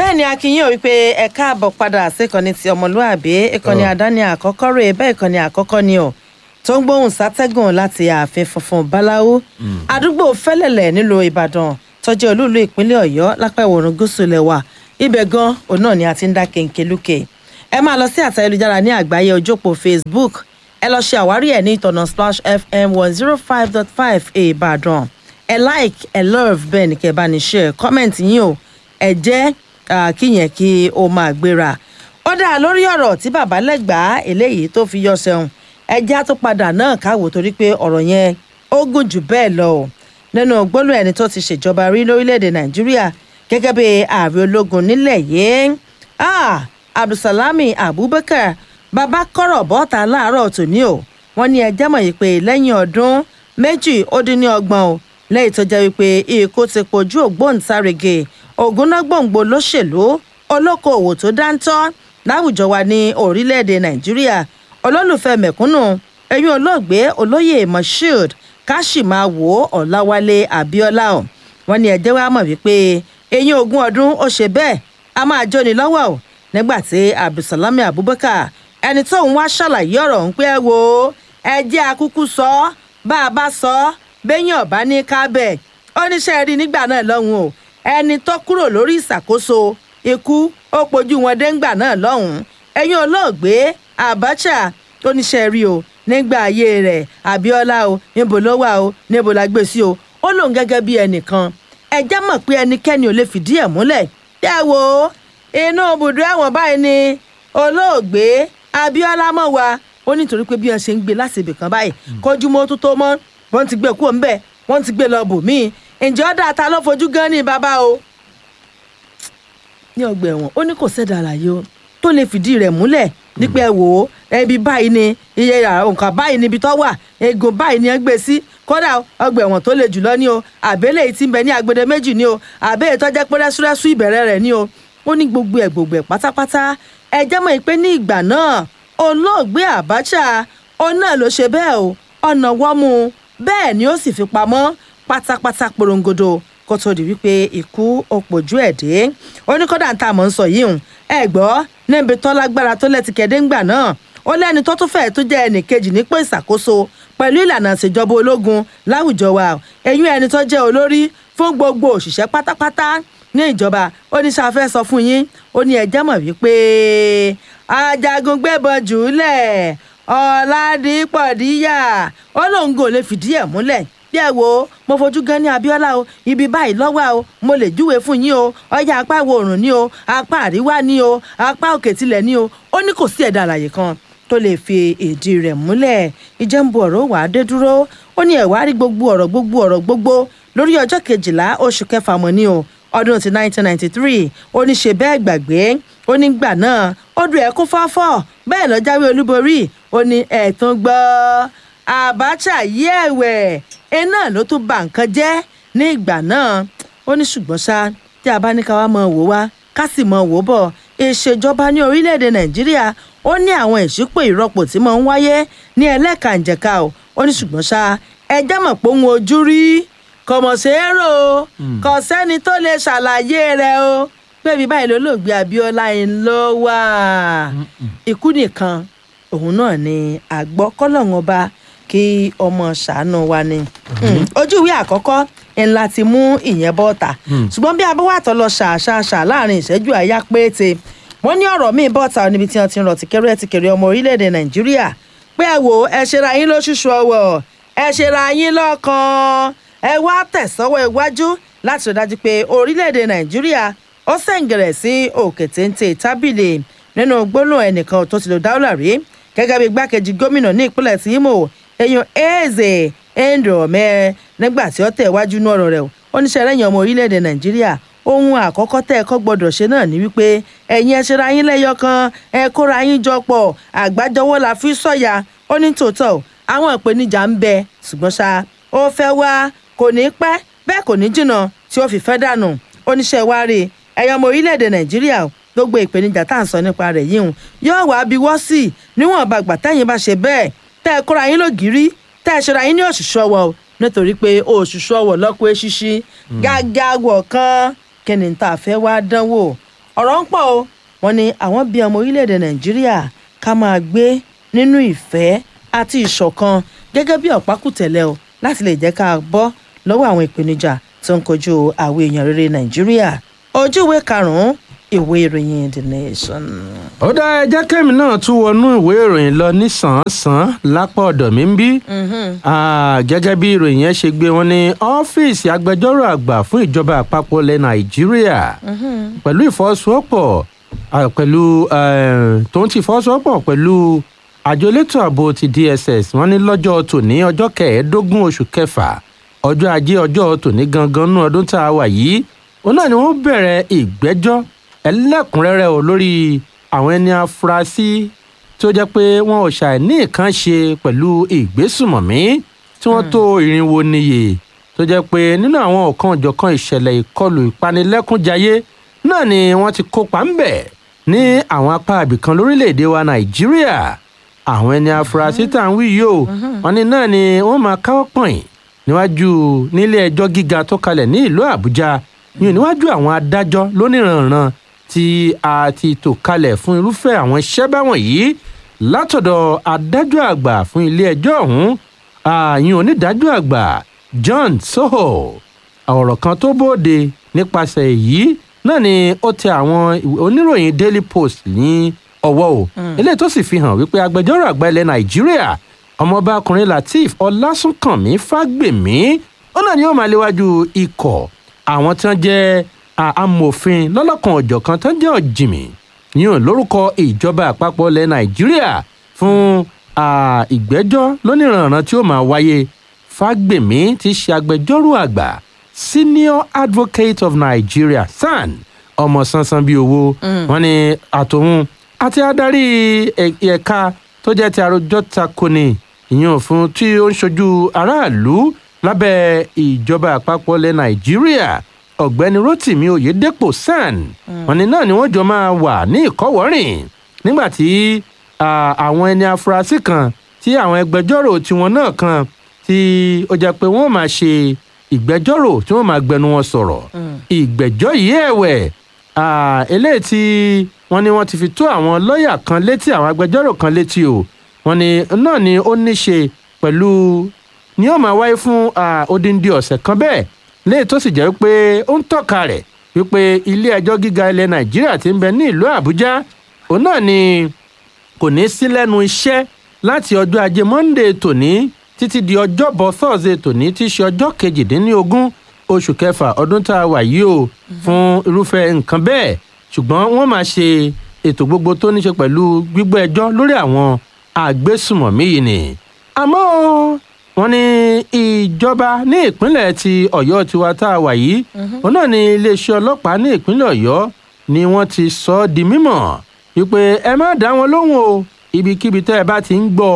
bẹ́ẹ̀ ni akínyìn ò wípé ẹ káàbọ̀ padà síkànnì ti ọmọlúàbí ìkànnì Ọ̀. àdáni àkọ́kọ́ rè bẹ́ẹ̀ ìkànnì àkọ́kọ́ ni ọ̀ tó ń gbóhùn sátẹ́gùn láti ààfin funfun báláwú àdúgbò fẹ́lẹ̀lẹ̀ nílùú ìbàdàn tó jẹ́ olúùlú ìpínlẹ̀ ọ̀yọ́ lápá ìwòrán gúúsù lẹ́wà ibẹ̀ gan òun náà ni a ti ń dá kéńké lókè ẹ máa lọ sí àtẹ ayélujára ní àgbáyé ojópó facebook ẹ lọ ṣe àwárí ẹ ní ìtọ̀nà splash fm one zero five dot five ìbàdàn ẹ like ẹ love bẹ́ẹ̀ ni kẹ́ ẹ bá ní share comment yín o ẹ jẹ́ ah, kíyẹn kí o máa gbéra ó dáa lórí ọ̀rọ̀ tí bàbá lẹ́gbàá eléyìí tó fi yọ sẹ́hùn ẹjẹ́ á tó padà náà káwò torí pé ọ̀rọ̀ yẹn ó gùn jù bẹ́ẹ̀ lọ o nínú gbólóhùn ẹni tó ti ṣèjọba rí lórílẹ̀‐èdè nàìjíríà gẹ́gẹ́ bí ààrẹ ológun nílẹ̀ yìí ah, abdulsalami abubakar bàbá kọ̀rọ̀ bọ́ta láàárọ̀ tòní o wọ́n ní ẹjẹ́ mọ̀ yìí pé lẹ́yìn ọdún méjì ó dín ní ọgbọ̀n o lẹ́yìn tó jẹ́ wípé ikú ti pojú ògbóǹtarìgì ògúnnágbòǹgbò lóṣèlú olókoòwò tó dáńtọ́ láwùjọ wa ní orílẹ̀-èdè nàìjíríà olólùfẹ́ mẹ̀kúnnù ẹ̀yìn olóògbé olóyè moshood káṣímáwò ọ̀làwálé abiola o wọ́n ní ẹjẹ́ wa mọ̀ wípé eyín ogún ọdún ó ṣe bẹ́ẹ̀ a máa jóni lọ́wọ́ o nígbà tí abdulsalami abubakar ẹni tóun wá ṣàlàyé ọ̀rọ̀ ń pẹ́ wo ẹ jẹ́ akúkú sọ ọ́ bá a bá sọ ọ́ bẹ́yìn ọ̀bá ní kábẹ̀ ó níṣẹ́ rí nígbà náà lọ́hùn o ẹni tó kúrò lórí ìṣàkóso ikú ó pojú wọn déńgbà náà lọ́hùn ẹ̀yìn olóògbé abacha ó níṣẹ́ rí o nígbà ayé rẹ̀ abiola o níbo ló wà o níbo la gbé sí o ó lóun gẹ́gẹ́ bí ẹnìkan ẹjẹ́ mọ̀ pé ẹnikẹ́ni ò lè fìdí ẹ̀ múlẹ̀ yẹ wo inú ibùdó ẹ̀wọ̀n báyìí ni olóògbé abiola mọ̀ wá ó nítorí pé bí wọ́n ṣe ń gbé láti ibì kan báyìí kójú mọ́ tó tó mọ́ wọ́n ti gbé kúrò ńbẹ̀ wọ́n ti gbé lọ bò míì ǹjẹ́ ọ̀dà ta ló fojú gan ní bàbá o ní ọgbà ẹ̀wọ̀n ó ní kò sẹ́dà àlàyé o tó lè fìdí rẹ̀ múlẹ̀ nípa ẹ̀ wò ó ẹbí báyìí ni iye nǹkan báyìí níbi tó wà egun báyìí ni ẹ gbé sí kódà ọgbà ẹ̀wọ̀n tó le jùlọ ní o àbẹ́lẹ̀ yìí ti ń bẹ ní agbede méjì ní o àbẹ́lẹ̀ tó jẹ́ pé rẹ́súrẹ́sú ìbẹ̀rẹ̀ rẹ̀ ní o ó ní gbogbo ẹ̀ gbogbo ẹ̀ pátápátá ẹ jẹ́ mọ̀ pé ní ìgbà náà olóògbé Abacha òun náà ló ṣe bẹ́ẹ̀ o ọ̀nà wọ́mú bẹ́ẹ̀ ni ó sì fi pamọ́ pátápátá porongodo kó tó di wípé ikú òpòjú ẹ̀ dé ó ní kódà tá a mọ̀ ń sọ yìí hùn ẹ gbọ́ níbi tó lágbára tó lẹ́tìkẹ́dé ńgbà náà ó lẹ́ni tó tún fẹ́ẹ̀ tó jẹ́ ẹnì kejì nípò ìṣàkóso pẹ̀lú ìlànà ìṣèjọba ológun láwùjọ wa ẹ̀yìn ẹni tó jẹ́ olórí fún gbogbo òṣìṣẹ́ pátápátá ní ìjọba ó ní sáfẹ́ sọ fún yín ó ní ẹjẹ́ mọ̀ wípé ajagun gbébọn jùúlẹ̀ ọ̀làdìpọ̀díyà ó lóun gò lè fìdí ẹ̀ múlẹ̀ bí ẹ wo mo fojú gan ní Abíọ́lá o ibi báyìí lọ́wọ́ o mo lè júwe fún yín o ọjà apá ìwọ̀ oòrùn ni o apá àríwá ni o apá òkè tilẹ̀ ni o ó ní kò sí ẹ̀dá àlàyé kan tó lè fi ìdí rẹ̀ múlẹ̀ ìjẹ́nbu ọ̀rọ̀ wàá dé dúró ó ní ẹ̀wá rí gbogbo ọ̀rọ̀ gbogbo ọ̀rọ̀ gbogbo lórí ọjọ́ kejìlá oṣù kẹfà mọ́ ni o ọdún ti 1993 ó ní ṣe bẹ́ẹ̀ gbàgbé ó ní gbà náà ó dùn ẹ̀kún fọ́fọ́ bẹ́ẹ̀ lọ jáwé olúborí ó ní ẹ̀tún gbọ́ Abacha yí ẹ̀wẹ̀ iná ló tún ba nǹkan jẹ́ ní ìgbà náà ó ní ṣùgbọ́n ṣá tí a bá ní ká wá mọ wò wá ká sì mọ wò bọ̀ ìṣèjọba ní orílẹ̀-èdè Nàìjíríà ó ní àwọn ìṣípò ìrọ́pò tí mo ń wáyé ní ẹlẹ́kànjẹ̀ka o ó ní ṣùgbọ́n ṣá ẹjẹ́ mọ̀ pé òun ojú rí kọ̀mọ̀sẹ́rò kò sẹ́ni tó lè ṣàlàyé rẹ̀ o pé ibi báyìí lólóògbé Abíọ́lá ń lọ wá ikú nìkan òun náà ni àgbọ́ kọ́lọ́hún ọba kí ọmọ ṣàánú wa ni ojú ìwé àkọ́kọ́ ńlá ti mú ìyẹn bọ́ta ṣùgbọ́n bí abọ́wàtọ́ lọ ṣàṣàṣà láàrin ìṣẹ́jú àyà pété wọ́n ní ọ̀rọ̀ míì bọ́ta níbi tí wọ́n ti ń rọ̀ tìkẹ́rẹ́ tìkẹ́rẹ́ ọmọ orílẹ̀-èdè Nàìjíríà pé ẹ wò ẹ ṣera yín lóṣooṣù ọwọ́ ẹ ṣera yín lọ́kàn ẹ wá tẹ̀sọ́wọ́ iwájú láti rí dájú pé orílẹ̀-èdè nàìjíríà ó sẹ̀ǹgẹ̀rẹ̀ sí òkè téńté tábìlì nínú gbólóhùn ẹnìkan tó ti lò dáwọ́là rí gẹ́gẹ́ bí igbákejì gómìnà ní ìpínlẹ̀ tí Imo èèyàn Eze Ndome nígbà tí ó tẹ̀ wájú ní ọ̀rọ̀ rẹ̀ ó ní sẹ́rẹ̀yìn ọmọ orílẹ̀-èdè nàìjíríà ohun àkọ́kọ́ tẹ́ ẹ kọ́ gbọ́dọ̀ ṣe náà ni wípé ẹ̀yin ẹ ṣera yín lẹ́yọ kan ẹ kóra yín jọ pọ̀ àgbájọwọ́ la fi sọ̀yà ó ní tòótọ́ àwọn ìpèníjà ń bẹ ṣùgbọ́n ṣá ó fẹ́ wá kò ní pẹ́ bẹ́ẹ̀ kò ní jìnnà tí ó fi fẹ́ dànù oníṣẹ́ wa rí ẹ̀yọ́ ọmọ orílẹ̀-èdè nàìjíríà gbogbo ìpèníjà tá à ń sọ nípa rẹ̀ yìí hùn yóò wá bí wọ́ sí níwọ̀n bá gbà tẹ́yìn bá ṣe bẹ́ẹ̀ tẹ́ ẹ kóra yín lògìrí tẹ́ ẹ ṣera yín ní òṣùṣù ọwọ́ nítorí pé òṣùṣù ọwọ́ lọ́kọ́ eṣíṣí gágá wọ̀ kan kí ni tá a fẹ́ wá dánwò ọ̀rọ̀ ń pọ̀ o wọ́n ní àwọn bí ọmọ orílẹ̀-èdè nàìjíríà ká máa gbé nínú ìfẹ́ àti ìṣọ̀kan gẹ́gẹ́ bí ọ̀pákùtẹ̀lẹ̀ o láti lè jẹ́ ká bọ́ lọ́wọ́ àwọn ìpèníjà tó ń kojú àwọn èèyàn rere nàìjíríà ojú ìwé karùn-ún ìwé ìròyìn the nation. ó dá ẹjẹ́ kẹ́mi náà tún wọnú ìwé ìròyìn lọ nísànsán lápá ọ̀dọ̀ mi ń bí. Ah, gẹ́gẹ́ bí ìròyìn yẹn ṣe gbé wọn ní ọ́fíìsì agbẹjọ́rò àgbà fún ìjọba àpapọ̀ ilẹ̀ nàìjíríà pẹ̀lú ìfọwọ́sowọ́pọ̀ ah, pẹ̀lú eh, tó ń ti ìfọwọ́sowọ́pọ̀ pẹ̀lú àjọ elétò ààbò ti dss wọn ní lọ́jọ́ tòní ọjọ́ kẹẹ̀ẹ́dógún oṣù kẹfà ọjọ́ ajé ọjọ́ tòní gangan nú ọdún tá a wà yìí òun náà ni wọ́n bẹ̀rẹ̀ ìgbẹ́jọ́ ẹlẹ́kùnrẹ́rẹ́ o lórí àwọn ẹni afurasí tó jẹ́ pé wọn ò ṣàì ní nǹkan ṣe pẹ̀lú ìgbésùmọ̀mí tí wọ́n tó irinwó níye tó jẹ́ pé nínú àwọn ọ̀kan òjọ̀kan ìṣẹ̀lẹ̀ ìkọlù ìpanilẹ́kúnjayé náà ni wọ́n ti kópa ń bẹ̀ ní àwọn apá ibìkan lórílẹ̀‐èdè wa nàìjíríà àwọn ẹni afurasí tá à ń wí yìí o wọn ní náà ni wọ́n máa káwọ́ pọ̀nyìn níwájú nílé ẹjọ́ gíga tó kalẹ̀ ní ìlú àbújá yìí níwájú àwọn adájọ́ lóníranran tí a ti tò kalẹ̀ fún irúfẹ́ àwọn iṣẹ́ báwọn yìí látọ̀dọ̀ adájọ́ àgbà fún ilé ẹjọ́ ọ̀hún ààyìn onídàájọ́ àgbà john soho ọ̀rọ̀ kan tó bóde nípasẹ̀ èyí náà ni ó tẹ àwọn oníròyìn daily post ní ọwọ́ o eléyìí tó sì fi hàn wípé agbẹjọ́rò àgbà ilẹ̀ nàìjíríà ọmọọba ọkùnrin lateef ọlásùnkànmí fágbèmí ó náà ni ó máa léwájú ikọ̀ àwọn tí wọ́n jẹ́ amòfin lọ́lọ́kan ọ̀jọ̀kan tó ń jẹ́ ọ̀jìmì yíyan lórúkọ ìjọba àpapọ̀ ilẹ̀ nàìjíríà fún ìgbẹ́jọ́ lóníranran tí ó máa wáyé fágbèmí ti ṣe agbẹjọ́rò àgbà senior advocate of nigeria san ọmọ sansan bíi owó wọn ni àtòun àti adarí ẹ̀ka tó jẹ́ ti àròjọ takoni ìyẹn fún tí ó ń ṣojú aráàlú lábẹ́ ìjọba àpapọ̀ ilẹ̀ nàìjíríà ọ̀gbẹ́ni rotimi oyedepo san wọn ni náà ni wọ́n jọ máa wà ní ìkọ́wọ́rìn nígbà tí àwọn ẹni afurasí kan tí àwọn ẹgbẹjọ́rò tiwọn náà kan tí ó jẹ́ pé wọ́n máa ṣe ìgbẹ́jọ́rò tí wọ́n máa gbẹnu wọn sọ̀rọ̀ ìgbẹ́jọ́ yìí ẹ̀wẹ̀ eléyìí tí wọ́n ní wọ́n ti fi tó àwọn lọ́ọ̀yà kan létí àwọn agbẹjọ́rò kan létí o wọ́n ní náà ni ó ní ṣe pẹ̀lú ni ó máa wáyé fún odindi ọ̀sẹ̀ kan bẹ́ẹ̀ léyìí tó sì jẹ́ pé ó ń tọ́ka rẹ̀ wípé ilé ẹjọ́ gíga ilẹ̀ nàìjíríà ti ń bẹ ní ìlú àbújá òun náà ni kò ní sí lẹ́nu iṣẹ́ láti ọjọ́ ajé monday tòní títí di ọjọ́bọ̀ thursday tòní tí í ṣe ọjọ́ kejìdínlógún oṣù kẹfà ọdún tá a wà yìí o fún irúfẹ́ nǹkan bẹ́ẹ̀ ṣùgbọ́n wọ́n máa ṣe ètò gbogbo tó ní ṣe pẹ̀lú gbígbọ́ ẹjọ́ lórí àwọn àgbésùmọ̀mí yìí ni àmọ́ wọ́n ní ìjọba ní ìpínlẹ̀ ti ọ̀yọ́ tiwa tá a wà yìí òun náà ni iléeṣẹ́ ọlọ́pàá ní ìpínlẹ̀ ọ̀yọ́ ni wọ́n ti sọ ọ́ di mímọ̀ wípé ẹ má dá wọn lóhùn o ibikíbi tẹ́ ẹ bá ti ń gbọ́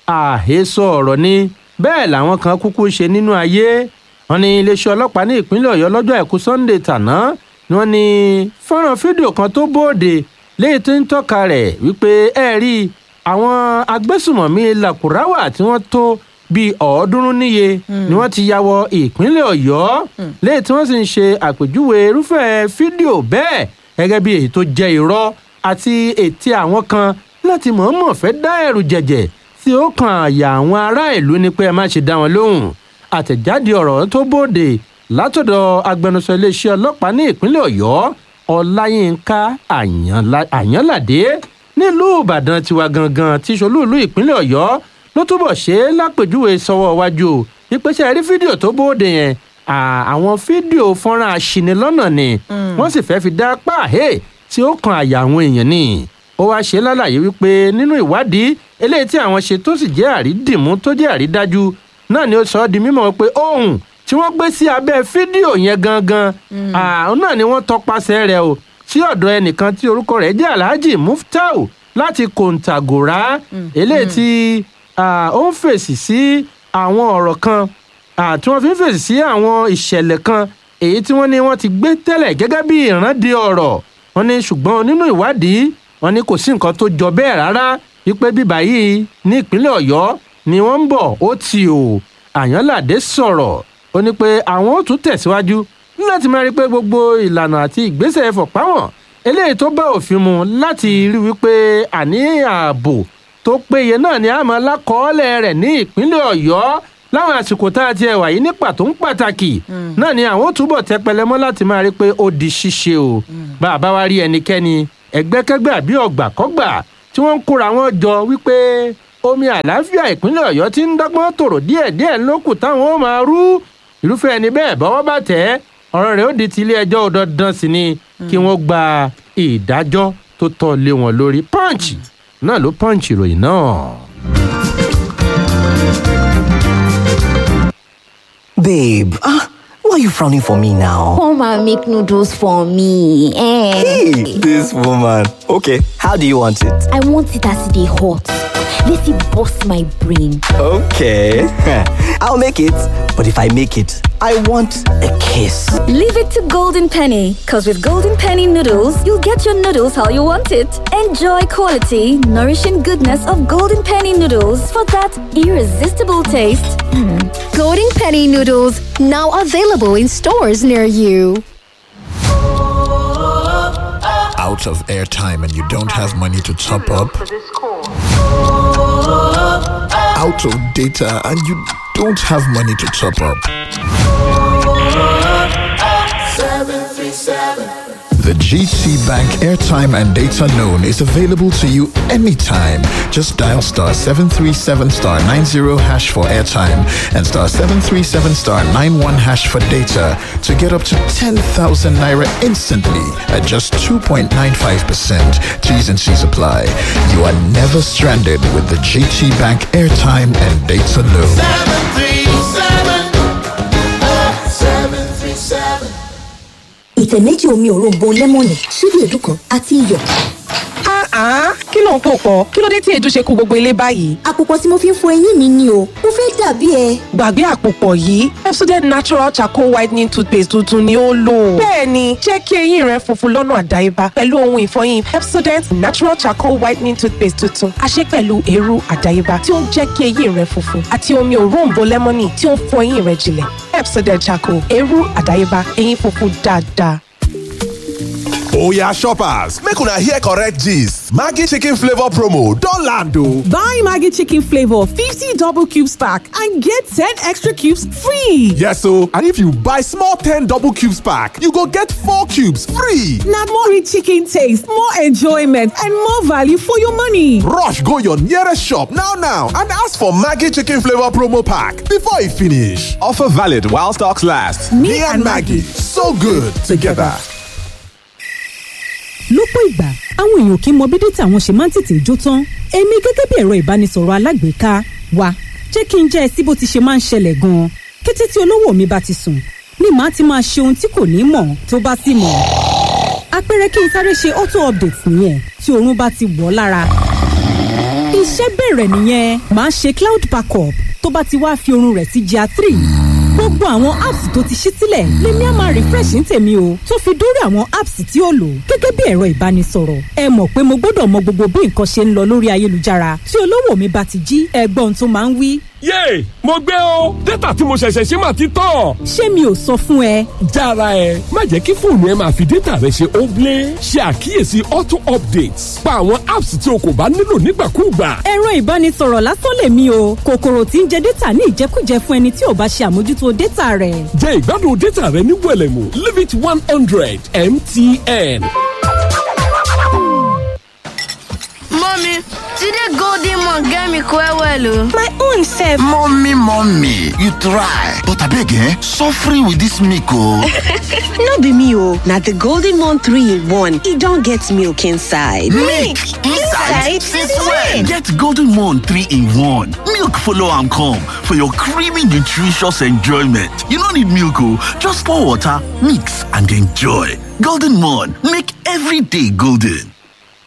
àhesọ ọ̀rọ̀ ni bẹ́ẹ̀ làwọn kan kúkú ṣe nínú ayé wọ́n ní iléeṣẹ́ ọlọ́pàá ní ìpínlẹ̀ ọ̀yọ́ lọ́jọ́ àìkú sunday tàná ni wọ́n ní fọ́nrán fídíò kan tó bóde léyìí tó ń tọ́ka rẹ̀ wípé ẹ rí àwọn agbésùmọ̀mí làkùráwà tí wọ́n tó bíi ọ̀ọ́dúnrún níye ni wọ́n ti ya wọ ìpínlẹ̀ ọ̀yọ́ léyìí tí wọ́n sì ń ṣe àpèjúwe irúfẹ́ fídíò bẹ́ẹ̀ gẹ́gẹ́ bí èyí tó jẹ́ irọ́ àti ètí àwọn kan láti mọ̀ọ́mọ̀ fẹ́ dá ẹ̀rù jẹ̀jẹ̀ tí ó kan àyà àwọn ará ìlú ni pé ẹ má ṣe dá wọn lóhùn àtẹ̀jáde ọ̀rọ̀ tó bòde látọ̀dọ̀ agbẹnusọ iléeṣẹ́ ọlọ́pàá ní ìpínlẹ̀ ọ̀yọ́ ọláyínká àyànládé nílùú ìbàdàn tiwa gangan tí ṣolúùlú ìpínlẹ̀ ọ̀yọ́ ló túbọ̀ ṣe é lápèjúwe sọ́wọ́ wájú o ìpèsè rí fídíò tó bóde yẹn àwọn fídíò fọ́nrán aṣinilọ́nà ni wọ́n sì fẹ́ fi dá páàhé tí ó kan àyà àwọn èèyàn ni ó wáá ṣe lálàyé wípé nínú ìwádìí eléyìí tí àwọn ṣe tó sì jẹ́ àrídìmú tó jẹ́ àrídájú náà ni ó sọ ọ́ di mímọ̀ pé ohun tí wọ́n gbé sí abẹ́ fídíò yẹn gangan àwọn náà ni wọ́n tọpasẹ̀ rẹ̀ o sí ọ̀dọ̀ ẹnìkan tí orúkọ rẹ̀ jẹ́ alhaji muftau láti kòǹtàgòrá eléyìí tí ó ń fèsì sí àwọn ọ̀rọ̀ kan tí wọ́n fi ń fèsì sí àwọn ìṣẹ̀lẹ̀ kan èyí tí wọ́n ní wọ́n ti gbé tẹ́lẹ̀ gẹ́gẹ́ bí ìrántí ọ̀rọ̀ wọ́n ní ṣùgbọ́n nínú ìwádìí wọ́n ní kò sí nǹkan tó jọ bẹ́ẹ̀ rárá wípé bíbá yìí ní ìpínlẹ̀ ọ̀yọ́ ni wọ́n ń bọ̀ ó ti o àyànládé sọ̀rọ̀ ó ní pé àwọn ó tún tẹ̀síwájú láti máa rí i pé gbogbo ìlànà àti ìgbésẹ̀ ẹ̀fọ̀ páwọn eléyìí tó bá òfin mu láti rí wípé àní ààbò tó péye náà ni àmọ́ lákọọ́lẹ̀ rẹ̀ ní ìpínlẹ̀ ọ̀yọ́ láwọn àsìkò tá a ti ẹ̀wà yìí ní pàtó ń pàtàkì náà ni àwọn ó túbọ̀ tẹpẹlẹ mọ́ láti máa rí pé ó di ṣíṣe o bá a bá wá rí ẹnikẹ́ni ẹgbẹ́kẹ́gbẹ́ àbí ọ̀gbàkọ́gbà tí wọ́n ń kóra wọn jọ wípé omi àlàáfíà ìpínlẹ̀ ọ̀yọ́ ti ń dọ́gbọ́n tòrò díẹ̀díẹ̀ lókù táwọn ó máa rú irúfẹ́ ẹni bẹ́ẹ̀ bọ́wọ́ bá tẹ̀ ẹ́ ọ̀rọ̀ rẹ̀ ó di ti ilé ẹjọ́ ò dandan sí ni kí wọ́n gba ìdájọ́ tó tọ́ lé wọn lórí punch náà ló punch ìròyìn náà. Babe, ah, why are you frowning for me now? Come and make noodles for me. Eh. Hey, this woman. Okay, how do you want it? I want it as they hot. Let it bust my brain. Okay, I'll make it. But if I make it, I want a kiss. Leave it to Golden Penny, because with Golden Penny noodles, you'll get your noodles how you want it. Enjoy quality, nourishing goodness of Golden Penny noodles for that irresistible taste. Golden Penny noodles now available in stores near you. out of airtime and you don't have money to top up, out of data and you don't have money to top up. The GT Bank airtime and data loan is available to you anytime. Just dial star 737 star 90 hash for airtime and star 737 star 91 hash for data to get up to 10,000 naira instantly at just 2.95%. T's and C's apply. You are never stranded with the GT Bank airtime and data loan. ìtẹ̀ méjì omi òróǹbó lẹ́mọ̀nì ṣíbí èédú kan àti iyọ̀. Ah, kí ló ń pò pọ̀? Kí ló dé tí èédú ṣe kú gbogbo ilé báyìí? àpòpọ̀ tí mo fi ń fọ eyín mi ni o mo fẹ́ dàbí ẹ. Gbàgbé àpòpọ̀ yìí, Pepsodent Natural Charcoal Whitening Toothpaste tuntun ni ó lò. Bẹ́ẹ̀ni, jẹ́ kí eyín rẹ funfun lọ́nà àdáyébá pẹ̀lú ohun ìfọyín Pepsodent Natural Charcoal Whitening Toothpaste tuntun. A ṣe pẹ̀lú eérú àdáyébá tí ó ń jẹ́ kí eyín rẹ funfun àti omi òróǹbó lẹ́mọ́nì tí ó ń fọ eyín rẹ jinlẹ̀. Pepsodent Charcoal, eérú àdáyébá, eyín funfun dáadáa. Oya shoppers, make una hear correct gist. Maggi chicken flavor promo don land o. Buy Maggie Chicken Flavor 50 double cubes pack and get 10 extra cubes free. Yes o, and if you buy small 10 double cubes pack, you go get 4 cubes free. Now more rich chicken taste, more enjoyment, and more value for your money. Rush go your nearest shop now now and ask for Maggi chicken flavor promo pack before e finish. Offer valid while stocks last. Me, and Maggie, so good together. lọ́pọ̀ ìgbà àwọn èèyàn kì í mọ bí dátà wọn ṣe máa ń tètè jó tán èmi gẹ́gẹ́ bí ẹ̀rọ ìbánisọ̀rọ̀ alágbèéká wa jẹ́ kí n jẹ́ ẹ sí bó ti ṣe máa ń ṣẹlẹ̀ gan-an kété tí olówó mi bá ti sùn ni màá ti máa ṣe ohun tí kò ní mọ̀ tó bá sì mọ̀ àpẹẹrẹ kí n sáré ṣe auto update nìyẹn tí oorun bá ti wọ̀ ọ́ lára iṣẹ́ bẹ̀rẹ̀ nìyẹn màá ṣe cloud backup tó bá ti wá fi oorun rẹ̀ sí GIA three gbogbo àwọn apps tó ti ṣí sílẹ̀ lèmi á máa refresh ní tèmi o tó fi dórí àwọn apps tí ó lò gẹ́gẹ́ bí ẹ̀rọ ìbánisọ̀rọ̀ ẹ mọ̀ pé mo gbọ́dọ̀ mọ gbogbo bí nǹkan ṣe ń lọ lórí ayélujára tí olówó mi bá ti jí ẹgbọ́n tó máa ń wí. yéè mo gbé o dátà tí mo ṣẹ̀ṣẹ̀ ṣe máa ti tán. ṣé mi ò sọ fún ẹ. jára ẹ má jẹ́ kí fóònù ẹ máa fi dátà rẹ ṣe óblé ṣe àkíyèsí auto updates pa àwọn apps tí o kò bá nílò nígbàkúùgbà. ẹ̀rọ ìbánisọ̀rọ̀ lásán lèmi o kòkòrò tí ń jẹ dátà ní ìjẹkújẹ fún ẹni tí ò bá ṣe àmójútó dátà rẹ̀. jẹ́ ìgbádùn dátà rẹ ní wẹ̀lẹ̀mú limit one hundred mtn. Mommy, today golden mon get me quite well o. My own self. Mommy, mommy, you try. But abeg eh, suffering with this milk o. no be me o, na the golden mon 3 in 1. E don get milk inside. Milk inside? Since when? Get Golden Moon 3 in 1. Milk follow am come for your creamy nutritious enjoyment. You no need milk o, just pour water, mix and enjoy. Golden Moon, make every day golden.